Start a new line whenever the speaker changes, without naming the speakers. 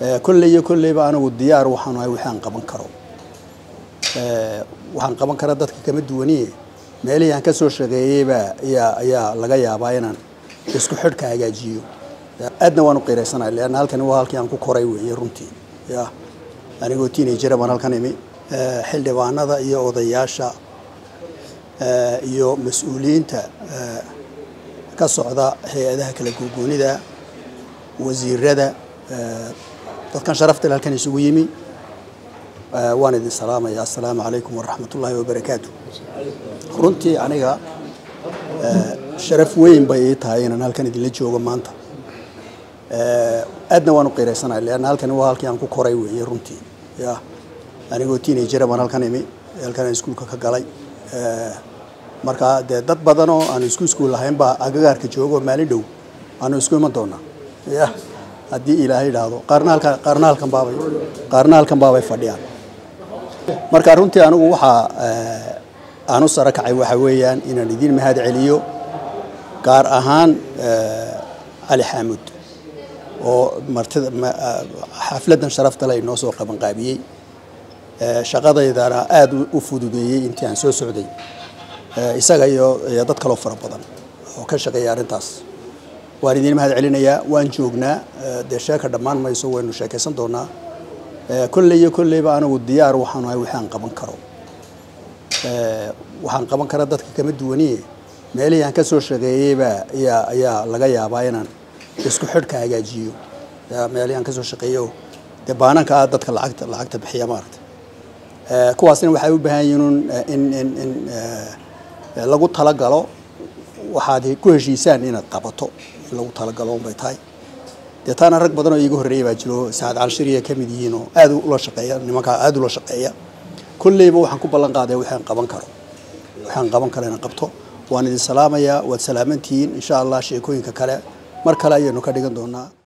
kolley iyo kolleyba anigu diyaar waxaan ahay wixii aan qaban karo waxaan qaban kara dadka kama duwaniye meelihii aan ka soo shaqeeyeybaa ayaa ayaa laga yaabaa inaan isku xidhka hagaajiyo aadna waan u qiiraysanahay leanna halkani waa halkii aan ku koray weeye runtii ya anigoo teenagera baan halkan imi xildhibaanada iyo odayaasha iyo mas-uuliyiinta ka socda hay-adaha kala gogoonida wasiirada dadkan sharafta le halkan isugu yimi waan idin salaamaya assalaamu calaykum waraxmat ullaahi wabarakaatu runtii aniga sharaf weyn bay ii tahay inaan halkan idinla joogo maanta aadna waan u qiiraysanahay leanna halkani waa halkii aan ku koray weeye runtii ya anigoo teenagera baan halkan imi halkan aan iskuulka ka galay marka dee dad badan oo aanu isku iskuul lahayn baa agagaarka joogo maalin dhow aanu isku iman doonaa ya haddii ilaahay idhaahdo qaarna halkan qaarna halkan baabay qaarna halkan baabay fadhiyaan marka runtii anigu waxaa aan u saro kacay waxa weeyaan inaan idin mahad celiyo gaar ahaan cali xaamud oo martida xafladdan sharafta le inoo soo qabanqaabiyey shaqadaydana aada u fududeeyey intii aan soo socday isaga iyo iyo dad kaloo fara badan oo ka shaqeeya arrintaas waan idin mahad celinayaa waan joognaa dee sheeka dhammaan mayso waynu sheekaysan doonaa kolley iyo kolleyba anigu diyaar waxaan ahay wixii aan qaban karo waxaan qaban kara dadka kama duwaniye meelihii aan ka soo shaqeeyeybaa ayaa ayaa laga yaabaa inaan isku xidhka hagaajiyo meelihii aan ka soo shaqeeyo dee baananka ah dadka lacagta lacagta bixiya maaragta kuwaasna waxay u baahan yihiin in in in lagu talagalo waxaad ku heshiisaan inaad qabato in lagu talagalo unbay tahay dee taana rag badan oo iiga horreeya baa jiro saacad calshiriya ka mid yihiin oo aada ula shaqeeya nimankaa aada ula shaqeeya kolleyba waxaan ku ballan qaaday waxaan qaban karo waxaan qaban karo inaan qabto waan idin salaamayaa waad salaamantihiin insha allah sheekooyinka kale mar kale ayaynu ka dhigan doonaa